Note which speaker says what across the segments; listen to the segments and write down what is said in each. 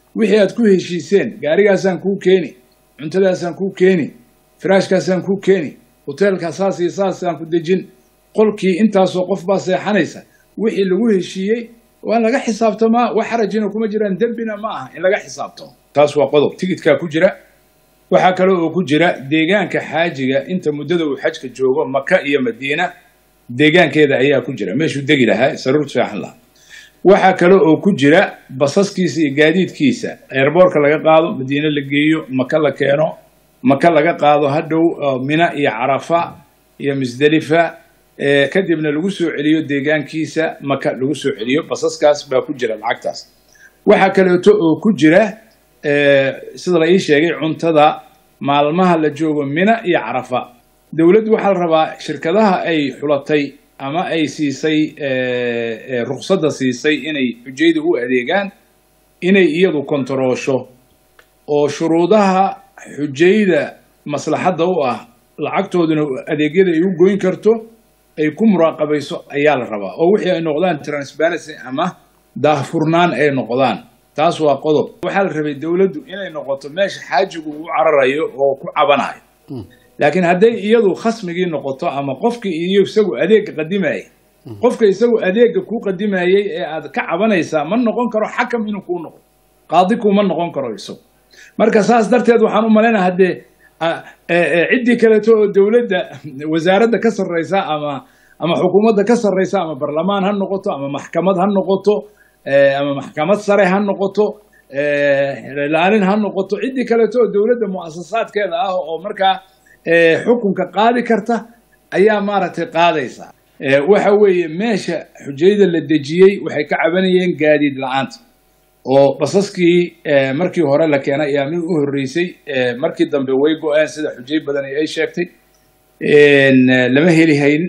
Speaker 1: wixii aad ku heshiiseen gaarigaasaan kuu keeni cuntadaasaan kuu keeni firaashkaasaan kuu keeni hoteelka saas iyo saasaan ku dejin qolkii intaasoo qof baa seexanaysa wixii lagu heshiiyey waa laga xisaabtamaa wax xarajina kuma jiraan dembina ma aha in laga xisaabtamo taas waa qodob tigidkaa ku jira waxaa kale oo ku jira deegaanka xaajiga inta muddada uu xajka joogo maka iyo madiina deegaankeeda ayaa ku jira meeshuu degi lahaa saruurtu seexan lahaa waxaa kale oo ku jira basaskiisa iyo gaadiidkiisa eerboorka laga qaado madiine la geeyo maka la keeno maka laga qaado hadhow mina iyo carafa iyo musdelifa kadibna lagu soo celiyo deegaankiisa maka lagu soo celiyo basaskaas baa ku jira lacagtaas waxaa kaleeto oo ku jira sida la ii sheegay cuntada maalmaha la joogo mina iyo carafa dowladdu waxaa la rabaa shirkadaha ay xulatay ama ay siisay ruqsadda siisay inay xujayda u adeegaan inay iyadu kontaroosho oo shuruudaha xujayda maslaxadda u ah lacagtooduna adeegyada ay u goyn karto ay ku muraaqabayso ayaa la rabaa oo wixii ay noqdaan transparency ama daahfurnaan ay noqdaan taas waa qodob waxaa la rabay dowladdu inay noqoto meesha xaajigu u cararayo oo ku cabanayo laakiin hadday iyadu khasmigii noqoto ama qofkii iyo isagu adeegga qadimayay qofka isagu adeegga kuu qadimayay ee aad ka cabanaysaa ma noqon karo xakam inuu kuu noqdo qaadi kuma noqon karo isagu marka saas darteed waxaan u malaynaa haddee ciddii kaleeto oo dowladda wasaaradda ka sarreysa ama ama xukuumadda ka sarreysa ama barlamaan ha noqoto ama maxkamad ha noqoto ama maxkamad sare ha noqoto ilaalin ha noqoto ciddii kaleeto oo dowladda mu'asasaadkeeda ah oo markaa xukunka qaadi karta ayaa maaragtay qaadaysa waxa weeye meesha xujayda la dejiyey waxay ka cabanayeen gaadiid la-aanta oo basaskii markii hore la keenay ayaa mid u horreysay markii dambe way go-een sida xujay badan ay sheegtay lama heli hayn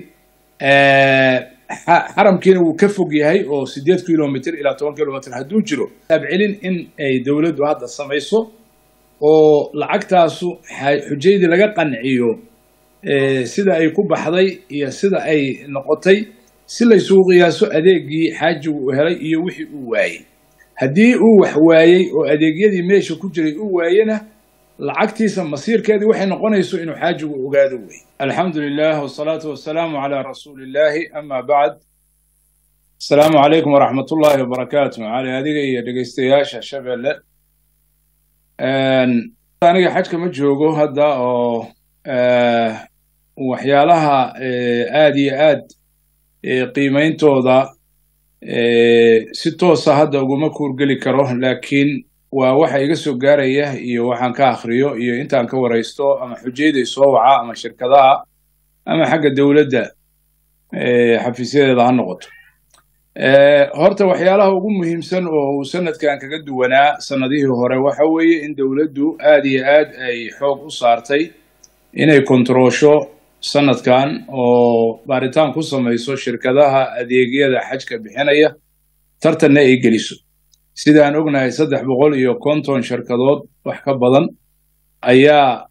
Speaker 1: xaramkiina wuu ka fog yahay oo sideed kilomitr ilaa toban kilomitr hadduu jiro abcelin in ay dowladdu hadda samayso oo lacagtaasu xujaydii laga qanciyo sida ay ku baxday iyo sida ay noqotay si laysugu qiyaaso adeegii xaajigu uu helay iyo wixii uu waayey haddii uu wax waayey oo adeegyadii meesha ku jiray uu waayena lacagtiisa masiirkeedii waxay noqonayso inuu xaajigu ogaado wey alxamdu lilah wsalaatu wasalaamu calaa rasuuli illahi ama bacd asalaamu calaykum waraxmat ullaahi wabarakaatu cali adiga iyo dhegeystayaasha shabeelle aniga xajka ma joogo hadda oo waxyaalaha aad iyo aad qiimeyntooda si toosa hadda uguma kuurgeli karo laakiin waa waxa iga soo gaaraya iyo waxaan ka akhriyo iyo intaan ka waraysto ama xujayday soo waca ama shirkadaha ama xagga dowladda xafiisyadeeda ha noqoto horta waxyaalaha ugu muhiimsan oo uu sanadkan kaga duwanaa sanadihii hore waxa weeye in dowladdu aad iyo aad ay xoog u saartay inay kontaroosho sanadkan oo baaritaan ku samayso shirkadaha adeegyada xajka bixinaya tartanna ay geliso sidaan ognahay saddex boqol iyo konton shirkadood wax ka badan ayaa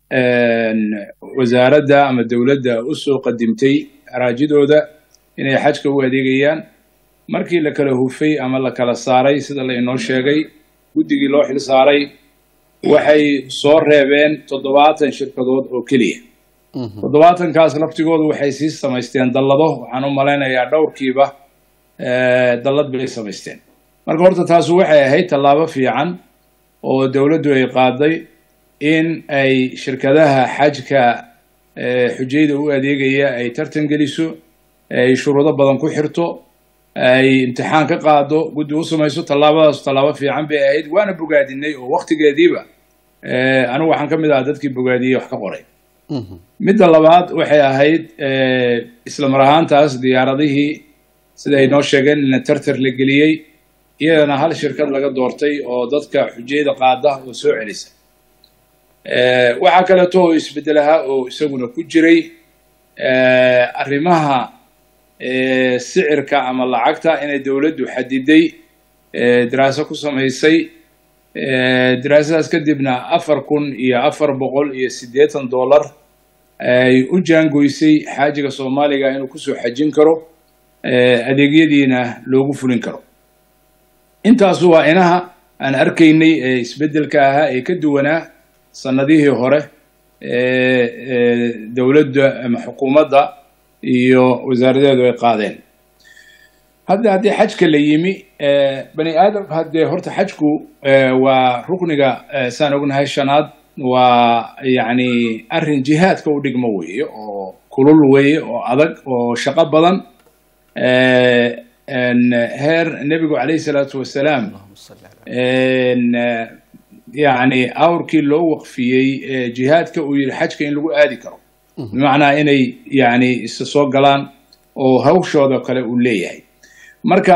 Speaker 1: wasaaradda ama dowladda u soo qadimtay araajidooda inay xajka u adeegayaan markii la kala hufay ama la kala saaray sida la inoo sheegay guddigii loo xil saaray waxay soo reebeen toddobaatan shirkadood oo keliya toddobaatankaas laftigoodu waxay sii samaysteen dallado waxaan u malaynayaa dhowrkiiba dallad bay samaysteen marka horta taasu waxay ahayd tallaabo fiican oo dowladdu ay qaaday in ay shirkadaha xajka xujayda u adeegaya ay tartan geliso ay shuruudo badan ku xirto ay imtixaan ka qaado guddi u samayso tallaabadaas tallaabo fiican bay ahayd waana bogaadinay oo waktigeediiba anigu waxaan ka mid ahaa dadkii bogaadiyey wax ka qoray midda labaad waxay ahayd isla mar ahaantaas diyaaradihii sida ay noo sheegeen in tartar la geliyey iyadana hal shirkad laga doortay oo dadka xujayada qaada oo soo celisa waxaa kaleeto oo isbeddelaha oo isaguna ku jiray arrimaha sicirka ama lacagta inay dowladdu xadiday daraaso ku samaysay daraasadaas kadibna afar kun iyo afar boqol iyo siddeetan dollar ay u jaangoysay xaajiga soomaaliga inuu kusoo xajin karo adeegyadiina loogu fulin karo intaasu waa inaha aan arkaynay ee isbeddelka ahaa ee ka duwanaa sanadihii hore ee dowladda ama xukuumadda iyo wasaaradeedu ay qaadeen hadda haddii xajka la yimi bani aadam haddee horta xajku waa rukniga saan ognahay shanaad waa yacni arrin jihaadka u dhigmo weeye oo kulul weeye oo adag oo shaqo badan heer nebigu calayhi salaatu wasalaam yacni awrkii loo waqfiyey jihaadka uu yihi xajka in lagu aadi karo bimacnaa inay yacni isa soo galaan oo hawshooda kale uu leeyahay marka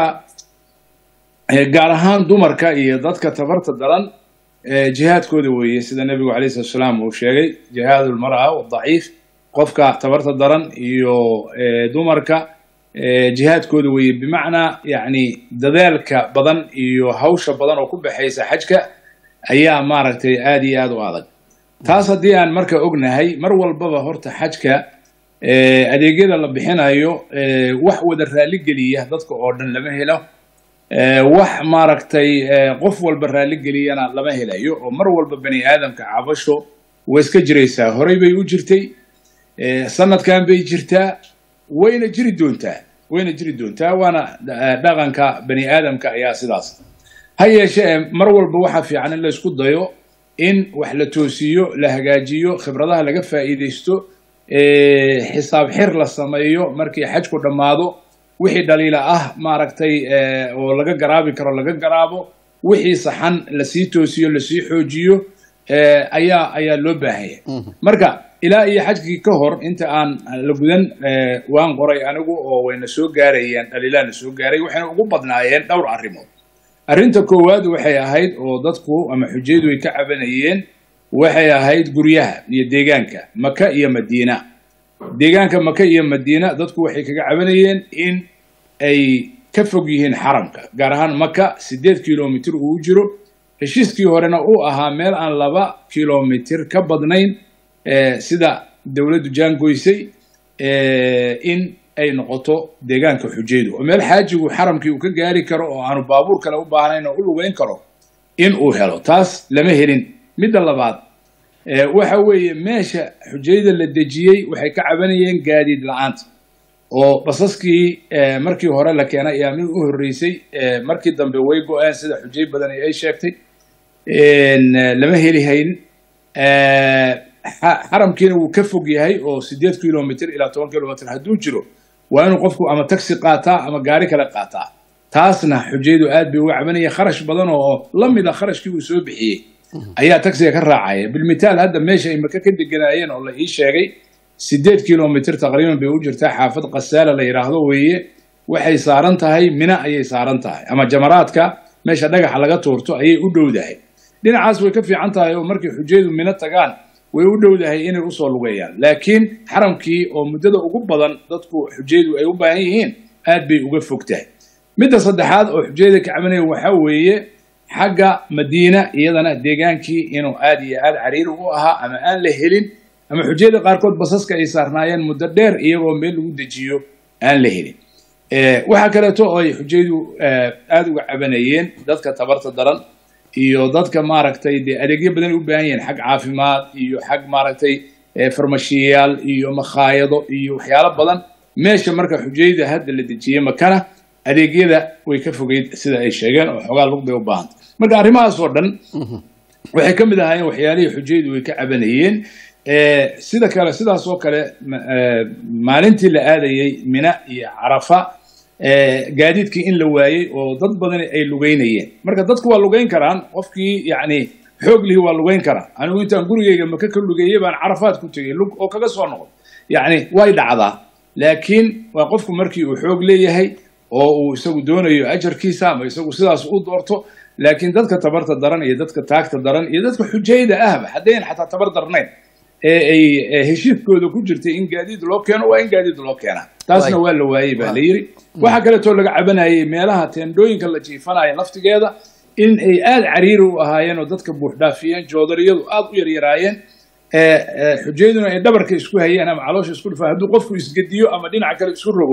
Speaker 1: gaar ahaan dumarka iyo dadka tabarta daran jihaadkooda weeye sida nebigu alayh salatu salaam uu sheegay jihaad lmara wadaciif qofka tabarta daran iyo dumarka jihaadkooda weeye bimacnaa yacni dadaalka badan iyo hawsha badan oo ku baxaysa xajka ayaa maaragtay aada iyo aada u adag taas haddii aan marka ognahay mar walbaba horta xajka adeegyada la bixinayo wax wada raalligeliya dadka oo dhan lama helo wax maaragtay qof walba raalligeliyana lama helayo oo mar walba bani aadamka cabasho way iska jiraysaa horey bay u jirtay sanadkan bay jirtaa wayna jiri doontaa wayna jiri doontaa waana dhaqanka bani aadamka ayaa sidaas ha yeeshee mar walba waxaa fiican in la isku dayo in wax la toosiyo la hagaajiyo khibradaha laga faa'iidaysto xisaab xir la sameeyo markii xajku dhammaado wixii dhaliila ah maaragtay oo laga garaabi karo laga garaabo wixii saxan lasii toosiyo lasii xoojiyo ayaa ayaa loo baahan yahay marka ilaa iyo xajkii ka hor inta aan la gudan waan qoray anigu oo wayna soo gaarayeen dhaliilaana soo gaaray waxayna ugu badnaayeen dhowr arrimood arrinta koowaad waxay ahayd oo dadku ama xujaydu ay ka cabanayeen waxay ahayd guryaha iyo deegaanka maka iyo madiina deegaanka maka iyo madiina dadku waxay kaga cabanayeen in ay ka fog yihiin xaramka gaar ahaan maka siddeed kilomitir uu jiro heshiiskii horena uu ahaa meel aan laba kilomitir ka badnayn sida dowladdu jaangoysay in ay noqoto deegaanka xujaydu oo meel xaajigu xaramkii uu ka gaari karo oo aanu baabuur kale u baahnayn oo u lugeyn karo in uu helo taas lama helin midda labaad waxa weeye meesha xujayda la dejiyey waxay ka cabanayeen gaadiid la-aanta oo basaskii markii hore la keenay ayaa mid u horreysay markii dambe way go-een sida xujay badan ay sheegtay lama heli hayn xaramkiina wuu ka fog yahay oo siddeed kilomitr ilaa toban kilomitr hadduu jiro waa inuu qofku ama taxi qaataa ama gaari kale qaataa taasna xujaydu aad bay uga cabanaya kharash badan oo la mid a kharashkii uu soo bixiyey ayaa taxiga ka raacaya bilmitaal hadda meesha ay maka ka deganaayeen oo la ii sheegay siddeed kilomitr taqriiban bay u jirtaa xaafad kasaala la yidhaahdo weeye waxay saaran tahay mina ayay saaran tahay ama jamaraadka meesha dhagaxa laga tuurto ayay u dhowdahay dhinacaas way ka fiican tahay oo markay xujaydu mino tagaan way u dhowdahay inay usoo lugeeyaan laakiin xaramkii oo muddada ugu badan dadku xujaydu ay u baahan yihiin aad bay uga fog tahay midda saddexaad oo xujayda ka cabanaya waxaa weeye xagga madiina iyadana deegaankii inuu aad iyo aad cariiri u ahaa ama aan la helin ama xujayda qaarkood basaska ay saarnaayeen muddo dheer iyagoo meel lagu dejiyo aan la helin waxaa kaleeto oo ay xujaydu aada uga cabanayeen dadka tabarta daran iyo dadka maaragtay dee adeegyo badan ay u baahan yihiin xag caafimaad iyo xag maaragtay farmashiyayaal iyo makhaayado iyo waxyaalo badan meesha marka xujayda hadda la dejiyey makana adeegyada way ka fogeyd sida ay sheegeen oo xoogaa lug bay u baahantay marka arrimahaas oo dhan waxay ka mid ahaayeen waxyaalihii xujaydu way ka cabanayeen sida kale sidaas oo kale maalintii la aadayey mina iyo carafa gaadiidkii in la waayey oo dad badani ay lugeynayeen marka dadku waa lugeyn karaan qofkii yacni xoog lihi waa lugeyn karaa anigu intaan gurigeyga maka ka lugeeyey baan carafaad ku tegey lug oo kaga soo noqon yacni way dhacdaa laakiin waa qofku markii uu xoog leeyahay oo uu isagu doonayo ajarkiisa ama isagu sidaas u doorto laakiin dadka tabarta daran iyo dadka taagta daran iyo dadka xujayda ahba haddayn xataa tabar darnayn ee ay heshiiskooda ku jirtay in gaadiid loo keeno waa in gaadiid loo keenaa taasna waa la waayey baa la yidhi waxaa kaleetoo laga cabanayay meelaha teendhooyinka la jiifanaya laftigeeda in ay aada cariiri u ahaayeen oo dadka buuxdhaafiyeen joodariyadu aada u yaryaraayeen xujayduna ay dhabarka isku hayeen ama caloosha isku dhufaan hadduu qofku isgediyo ama dhinaca kale isku rogo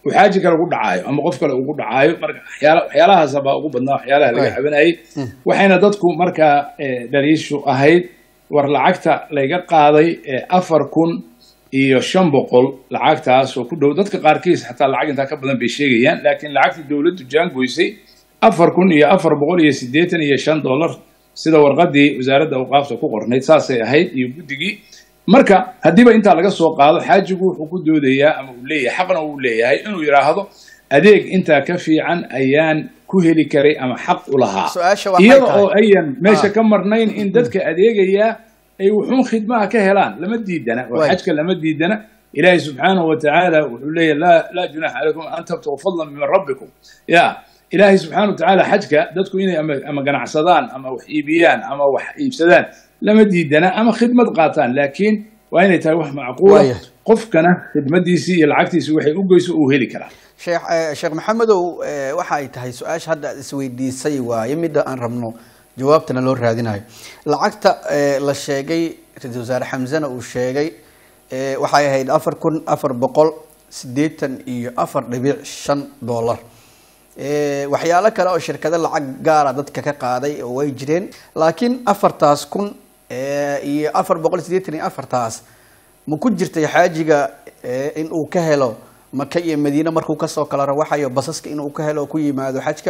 Speaker 1: uu xaaji kale ku dhacaayo ama qof kale ugu dhacaayo marka waxyaala waxyaalahaasa baa ugu badnaa waxyaalaha laga
Speaker 2: Right.
Speaker 1: cabanayay waxayna dadku markaa eh, dhaliishu ahayd war lacagta layga qaaday eh, afar kun iyo shan boqol lacagtaas oo ku dhow dadka qaarkiis xataa lacag intaa ka badan bay sheegayaan laakiin lacagta dowladdu jaangoysay afar kun iyo afar boqol iyo siddeetan iyo shan dollar sida warqadii wasaaradda awqaafta ku qornayd saasay ahayd iyo guddigii marka haddiiba intaa laga soo qaado xaajigu wuxuu ku doodayaa ama uu leeyahay xaqna uu leeyahay inuu yidhaahdo adeeg intaa ka fiican ayaan ku heli karay ama xaq u lahaa
Speaker 2: Su-aasha waxay
Speaker 1: iyada
Speaker 2: tahay-
Speaker 1: oo ayan meesha
Speaker 2: Ah.
Speaker 1: ka marnayn in dadka adeegaya ay wuxuun khidmaha ka helaan lama diidana oo
Speaker 2: Waay.
Speaker 1: xajka lama diidana ilaahi subxaanahu watacaala wuxuu leeyahy laa laa junaxa calaykum an tabtagu fadlan min rabbikum ya ilaahay subxaana watacaala xajka dadku inay ama, ama ganacsadaan ama wax iibiyaan ama wax iibsadaan lama diidana ama khidmad qaataan laakiin waa inay tahay wax macquula
Speaker 2: Waaya.
Speaker 1: qofkana khidmadiisii iyo lacagtiisii waxay u geyso uu heli karaa
Speaker 2: sheekh eh, sheekh maxamedow eh, waxa ay tahay su-aasha hadda aad isweydiisay waaye midda aan rabno jawaabtana loo raadinayo lacagta eh, la sheegay ra-iisul wasaare xamsena uu sheegay eh, waxay ahayd afar kun afar boqol siddeetan iyo afar dhibic shan dollar Eh, waxyaalo kale oo shirkado lacag gaara dadka ka qaaday oo way jireen laakiin afartaas kun eh, iyo afar boqol siddeetan iyo afartaas ma ku jirtay xaajiga eh, in uu ka helo maka iyo madiine markuu kasoo kala rawaxayo basaska inuu ka helo oo ku yimaado xajka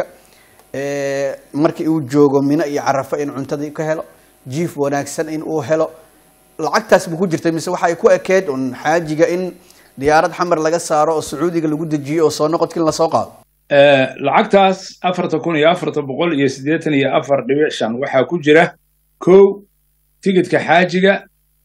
Speaker 2: Eh, markii uu joogo mino iyo carafo in cuntadii ka helo jiif wanaagsan in uu helo lacagtaas ma ku jirtay mise waxay ku ekeed un xaajiga in diyaarad xamar laga saaro oo sacuudiga lagu dejiyo oo soo noqodkin lasoo qaado
Speaker 1: Eh, lacagtaas afarta kun iyo afarta boqol iyo siddeetan iyo afar dhibic shan waxaa ku jira kow tigidhka xaajiga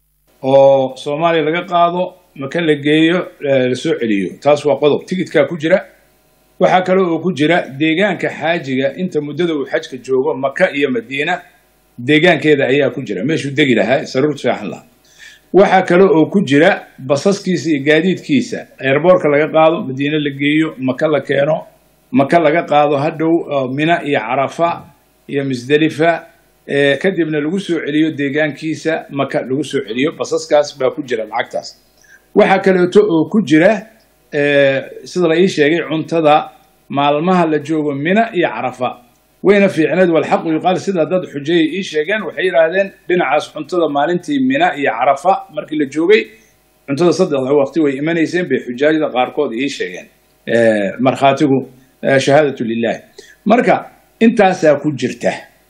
Speaker 1: oo soomaaliya laga qaado maka la geeyo eh, la soo celiyo taas waa qodob tigidhkaa ku jira waxaa kale oo ku jira deegaanka xaajiga inta muddada uu xajka joogo maka iyo madiina deegaankeeda ayaa ku jira meeshuu degi lahaa saruur fiican lahaa waxaa kale oo ku jira basaskiisa iyo gaadiidkiisa airboorka laga qaado madiine la geeyo maka la keeno maka laga qaado hadhow oo mina iyo carafa iyo musdelifa eh, kadibna lagu soo celiyo deegaankiisa maka lagu soo celiyo basaskaas baa ku jira lacagtaas waxaa kaleeto oo ku jira eh, sida la ii sheegay cuntada maalmaha la joogo mina iyo carafa wayna fiicneed walxaqu yuqaal sida dad xujayay ii sheegeen waxay yidhaahdeen dhinacaas cuntada maalintii mina iyo carafa markii la joogay cuntada saddexda waqti way imanayseen bay xujaajada qaarkood ii sheegeen Eh, markhaatigu eh, shahaadatu lilahi marka intaasaa ku jirta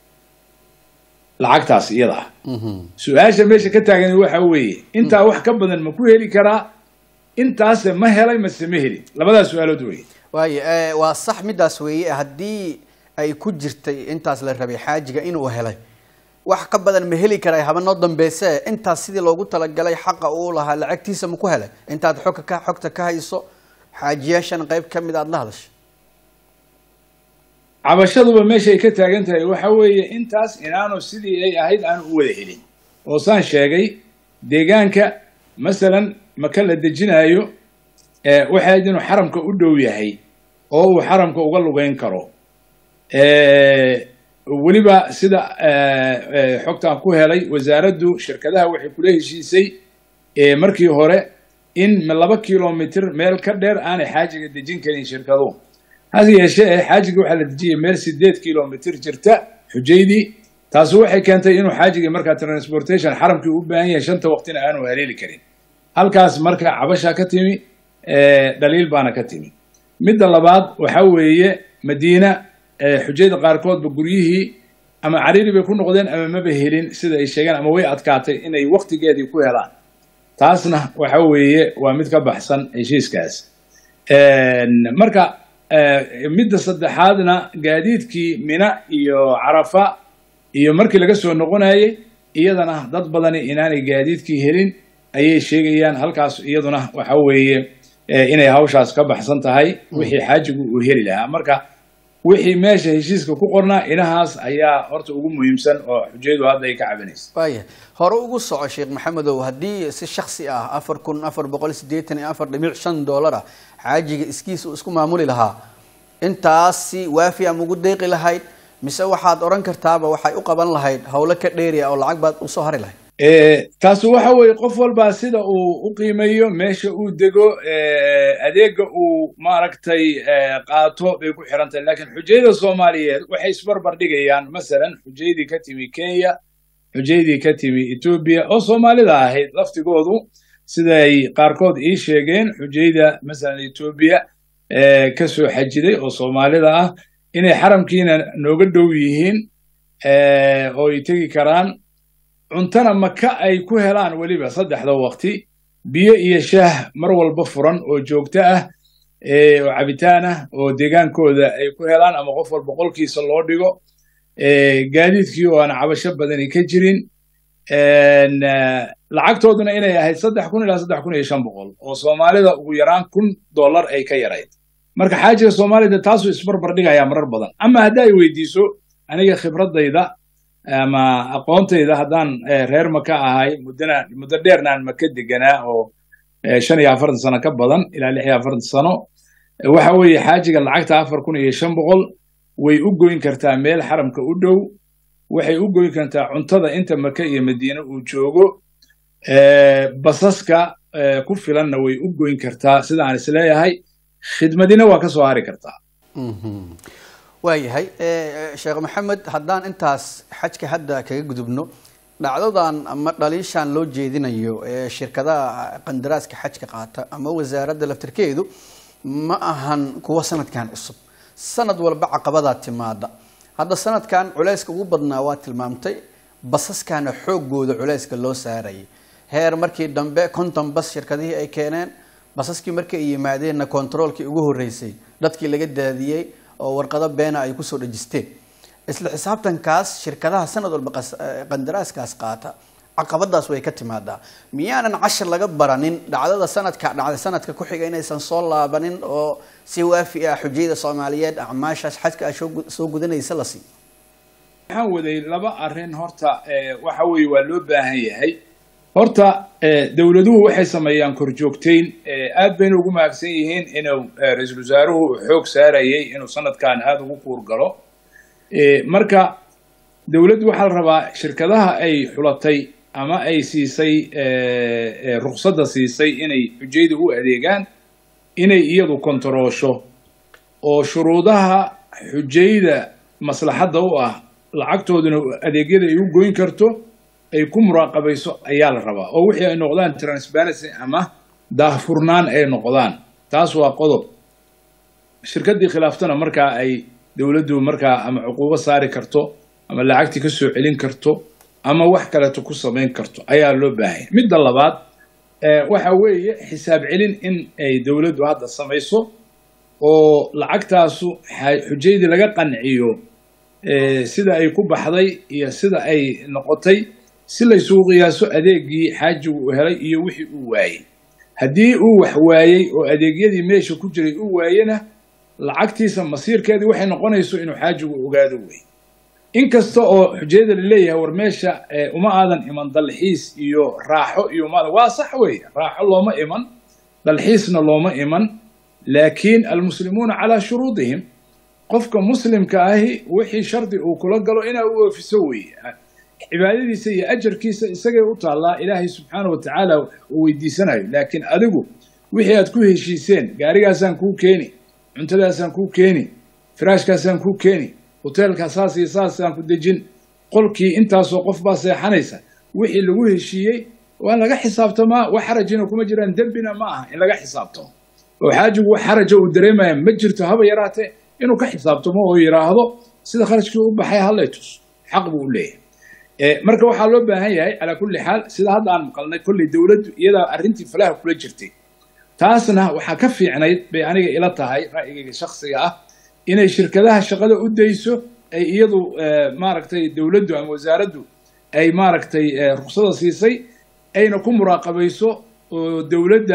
Speaker 1: lacagtaas iyada ah su-aasha meesha ka taagan waxa weeye intaa wax ka badan ma ku heli karaa intaase ma helay mase ma helin labadaas su-aalood weeye
Speaker 2: waayo eh, waa sax midaas weeye haddii ay ku jirtay intaas la rabay xaajiga inuu helay wax ka badan ma heli karay haba noo dambayse intaas sidii loogu talagalay xaqa uu lahaa lacagtiisa ma ku helay intaad xogka ka xogta ka hayso xaajiyaashan qayb ka mid aad la hadashay
Speaker 1: cabashaduba meeshay ka taagan tahay waxa weeye intaas inaanu sidii ay ahayd aanu u wada helin oo saan sheegay deegaanka masalan maka la dejinaayo eh, waxay ahayd inuu xaramka u dhow yahay oo uu xaramka uga lugeyn karo Eh, weliba sida eh, eh, xogtaan ku helay wasaaraddu shirkadaha waxay kula heshiisay eh, markii hore in laba kilomitr meel ka dheer aanay xaajiga dejin karin shirkaduhu hase yeeshee xaajiga waxaa la dejiyay meel sideed kilomitr jirta xujaydii taasi waxay keentay inuu xaajiga markaa transportation xaramkii u baahan yahay shanta waqtina aanu haleeli karin halkaas marka cabasha ka timi eh, dhaliil baana ka timi midda labaad waxa weeye madiina eh, xujayda qaarkoodba guryihii ama cariiri bay ku noqdeen ama maba helin sida ay sheegeen ama way adkaatay inay waqtigeedii ku helaan taasna waxa weeye waa mid ka baxsan heshiiskaas marka eh, midda saddexaadna gaadiidkii mina iyo carafa iyo markii laga soo noqonayay iyadana dad badani inaanay gaadiidkii helin ayay sheegayaan halkaas iyaduna waxa weeye eh, inay hawshaas ka baxsan tahay wixii xaajigu uu heli lahaa marka wixii meesha heshiiska ku qornaa inahaas ayaa horta ugu muhiimsan oo xujayadu hadda ay ka cabanaysa
Speaker 2: waaya hore ugu soco sheekh maxamedow haddii si shaksi ah afar kun afar boqol siddeetan iyo afar dhibic shan doolar ah xaajiga iskiis uu isku maamuli lahaa intaasi waafi ama ugu deeqi lahayd mise waxaad odhan kartaaba waxay u qaban lahayd howlo ka dheeriya oo lacag baad usoo hari lahayd
Speaker 1: taasi waxa weeye qof walbaa sida uu u qiimeeyo meesha uu dego adeega uu maaragtay qaato bay ku xiran tahay laakiin xujayada soomaaliyeed waxay isbarbar dhigayaan masalan xujaydii ka timi kenya xujaydii ka timi etoobiya oo soomaalida ahayd laftigoodu siday qaarkood ii sheegeen xujayda masalan etoobiya ka soo xajiday oo soomaalida ah inay xaramkiina nooga dhow yihiin oo ay tegi karaan cuntana maka ay ku helaan weliba saddexda waqti biyo iyo shaah mar walba furan oo joogto ah oo cabitaan ah oo deegaankooda ay ku helaan ama qof walba qolkiisa loo dhigo gaadiidkii oo aan cabasho badani ka jirin lacagtooduna inay ahayd saddex kun ilaa saddex kun iyo shan boqol oo soomaalida ugu yaraan kun dollar ay ka yarayd marka xaajiga soomaalida taasuu isbarbar dhigayaa marar badan ama hadda ay weydiiso aniga khibradayda ama aqoontayda haddaan reer maka ahay muddana muddo dheernaan maka deganaa oo shan iyo afartan sano ka badan ilaa lix iyo afartan sano waxa weeye xaajiga lacagta afar kun iyo shan boqol way u goyn kartaa meel xaramka u dhow waxay u goyn kartaa cuntada inta maka iyo madiine uu joogo basaska ku filanna way u goyn kartaa sida aan isleeyahay khidmadina waa ka soo hari kartaa
Speaker 2: waayahay sheekh maxamed haddaan intaas xajka hadda kaga gudubno dhacdadan ama dhaliishan loo jeedinayo ee shirkadaha qandaraaska xajka qaata ama wasaaradda laftirkeedu ma ahan kuwa sanadkan cusub sanad walba caqabadaa timaada hadda sanadkan culayska ugu badnaa waa tilmaamtay basaskana xoogooda culayska loo saarayay heer markii dambe konton bas shirkadihii ay keeneen basaskii markii ay yimaadeenna kontaroolkii ugu horreysay dadkii laga daadiyey oo warqado beena ay kusoo dhajisteen isla xisaabtankaas shirkadaha sanad walba qandaraaskaas qaata caqabadaas way ka timaadaa miyaanan cashar laga baranin dhacdada sanadka dhacday sanadka ku xiga inaysan soo laabanin oo si waafi ah xujayada soomaaliyeed acmaashaas xajka a soo gudanaysa la sii
Speaker 1: waxaan waday laba arrin horta waxa weeye waa loo baahan yahay horta dowladuhu waxay sameeyaan korjoogteyn aad bayna ugu mahadsan yihiin inuu ra-iisul wasaaruhu xoog saarayay inuu sanadkan aada ugu kuurgalo marka dowladdu waxaa la rabaa shirkadaha ay xulatay ama ay siisay ruqsadda siisay inay xujayda u adeegaan inay iyadu kontaroosho oo shuruudaha xujayda maslaxadda u ah lacagtooduna adeegyada ay u goyn karto ay ku muraaqabayso ayaa la rabaa oo wixii ay noqdaan transparency ama daahfurnaan ay noqdaan taas waa qodob shirkaddii khilaaftana markaa ay dowladdu markaa ama cuquubo saari karto ama lacagtii ka soo celin karto ama wax kaleeto ku samayn karto ayaa loo baahanya midda labaad waxa weeye xisaab celin in ay dowladdu hadda samayso oo lacagtaasu xujaydii laga qanciyo sida ay ku baxday iyo sida ay noqotay si laysugu qiyaaso adeegii xaajigu uu helay iyo wixii uu waayey haddii uu wax waayey oo adeegyadii meesha ku jiray uu waayena lacagtiisa masiirkeedii waxay noqonayso inuu xaajigu ogaado wey inkasta oo xujayada laleeyahay war meesha uma aadan iman dalxiis iyo raaxo iyo uma waa sax wey raaxo looma iman dalxiisna looma iman laakiin almuslimuuna calaa shuruudihim qofka muslimka ahi wixii shardi uu kula galo inaa u oofiso weeye cibaadadiisa iyo ajarkiisa isagay u taallaa ilaahay subxaana wa tacaala uu weydiisanayo laakiin adigu wixii aad ku heshiiseen gaarigaasaan kuu keeni cuntadaasaan kuu keeni firaashkaasaan kuu keeni hoteelka saas iyo saasaan ku dejin qolkii intaasoo qof baa seexanaysa wixii lagu heshiiyey waa laga xisaabtamaa wax xarajina kuma jiraan dembina ma aha in laga xisaabtamo oo xaajigu wax xaraja uu dareemaya ma jirto haba yaraatee inuu ka xisaabtamo oo yidhaahdo sida kharashkii u baxay hallay tus xaq buu u leeyahay marka waxaa loo baahan yahay calaa kulli xaal sida hadda aan maqalnay kolley dowladdu iyadaa arrintii falaha kula jirtay taasna waxaa ka fiicnayd bay aniga ila tahay ra'yigayga shaksiga ah inay shirkadaha shaqada u dayso ay iyadu maaragtay dowladdu ama wasaaraddu ay maaragtay ruksada siisay ayna ku muraaqabayso oo dowladda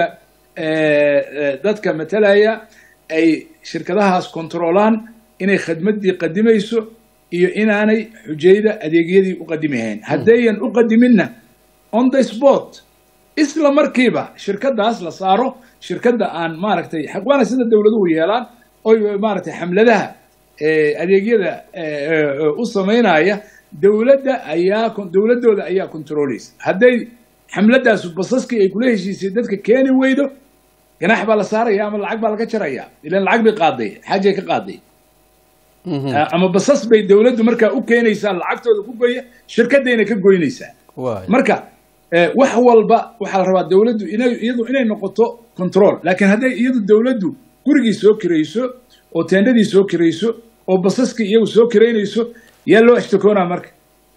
Speaker 1: dadka matalaya ay shirkadahaas kontroolaan inay khadmaddii qadimayso iyo inaanay xujayda adeegyadii u qadimahayn haddayan u qadiminna on the sport isla markiiba shirkadaas la saaro shirkadda aan maaragtay waana sida dowladuhu yeelaan oy maaragtay xamladaha adeegyada u samaynaya dowladda ayaa dowladdooda ayaa controleysa hadday xamladaasu basaskii ay kula heshiisay dadka keeni weydo ganax baa la saaraya ama lacag baa laga jaraya ilan lacag bay qaaday xaajay ka qaaday ama basas bay dowladdu markaa u keenaysaa lacagtooda ku goya shirkadayna ka goynaysaa marka wax walba waxaa la rabaa dowladdu inay iyadu inay noqoto control laakiin hadday iyadu dowladdu gurigii soo kirayso oo teendhadii soo kirayso oo basaskii iyagu soo kiraynayso yaa loo ishtakoonaa marka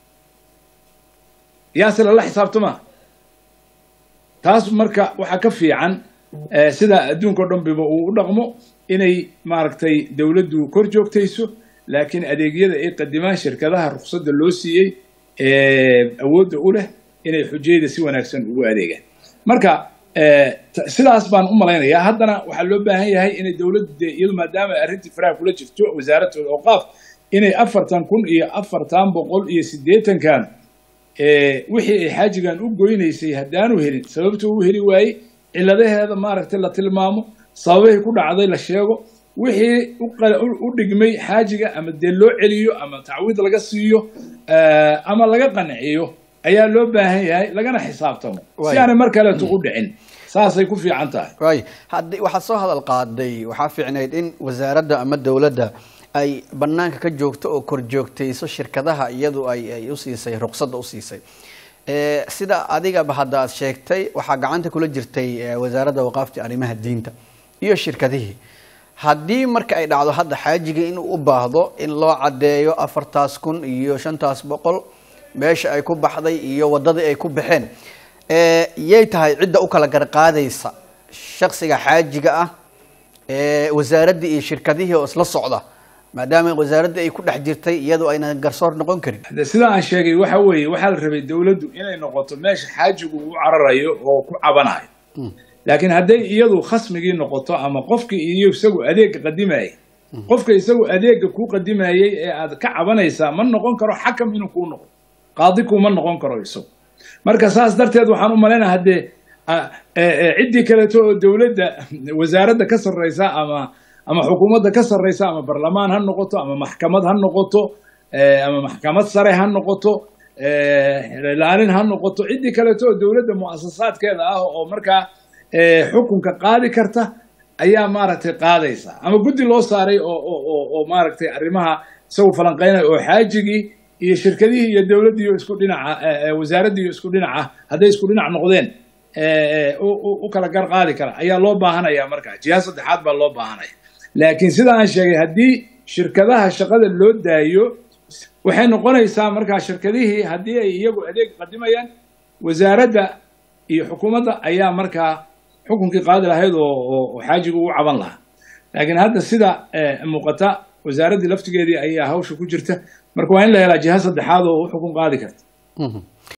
Speaker 1: yaase lala xisaabtamaa taas marka waxaa ka fiican sida adduunka o dhan biba uu u dhaqmo inay maaragtay dowladdu kor joogtayso laakiin adeegyada ay qadimaan shirkadaha ruqsadda loo siiyey awoodda u leh inay xujayda si wanaagsan ugu adeegaan marka sidaas baan u malaynayaa haddana waxaa loo baahan yahay inay dowladdu dee iyadu maadaama arrintii faraha kula jirto wasaaradooda awqaaf inay afartan kun iyo afartan boqol iyo siddeetankan wixii ay xaajigan u goynaysay haddaanu helin sababta u heli waayey cilladaheeda maaragtay la tilmaamo sababahay ku dhacday la sheego wixii u dhigmay xaajiga ama dee loo celiyo ama tacwiid laga siiyo ama laga qanciyo ayaa loo baahan yahay lagana xisaabtamo si aanay mar kaleeto u dhicin saasay ku fiican tahay
Speaker 2: waay haddii waxaad soo hadal qaaday waxaa fiicnayd in wasaaradda ama dowladda ay banaanka ka joogto oo kor joogtayso shirkadaha iyadu ay ay u siisay ruqsadda u siisay sida adigaba hadda aad sheegtay waxaa gacanta kula jirtay wasaaradda waqaafta arrimaha diinta iyo shirkadihii haddii marka ay dhacdo hadda xaajiga inuu u baahdo in loo caddeeyo afartaas kun iyo shantaas boqol meesha ay ku baxday iyo waddadii ay ku baxeen yay tahay cidda u kala garqaadaysa shaksiga xaajiga ah wasaaraddii iyo shirkadihii oo isla socda maadaama wasaaraddii ay ku dhex jirtay iyadoo ayna garsoor noqon karin
Speaker 1: sida aan sheegay waxa weeye waxaa la rabay dowladdu inay noqoto meesha xaajigu u cararayo oo ku cabanayo laakiin hadday iyadu khasmigii noqoto ama qofkii iyo isagu adeegga qadimayay qofka isagu adeegga kuu qadimayey ee aad ka cabanaysaa ma noqon karo xakam inuu kuu noqdo qaadi kuuma noqon karo isagu marka saas darteed waxaan u malaynaa haddee ciddii kaleeto oo dowladda wasaaradda ka sarreysa ama ama xukuumadda ka sarreysa ama barlamaan ha noqoto ama maxkamad ha noqoto ama maxkamad sare ha noqoto ilaalin ha noqoto ciddii kaleeto oo dowladda mu'asasaadkeeda ah oo markaa xukunka qaadi karta ayaa maaragtay qaadaysa ama guddi loo saaray oo oo maaragtay arrimaha isagu falanqeynaya oo xaajigii iyo shirkadihii iyo dowladdiiyo isku dhinaca wasaaraddiiyo isku dhinaca hadday isku dhinac noqdeen u kala gar qaadi kara ayaa loo baahanaya markaa jiha saddexaad baa loo baahanaya laakiin sida aan sheegay haddii shirkadaha shaqada loo daayo waxay noqonaysaa markaa shirkadihii haddii ay iyagu adeeg qadimayaan wasaaradda iyo xukuumadda ayaa markaa xukunkii qaadi lahayd oo xaajigu u caban lahaa laakiin hadda sida muuqata wasaaraddii laftigeedii ayaa hawsha ku jirta marka waa in la helaa jiha saddexaad oo u xukun qaadi karta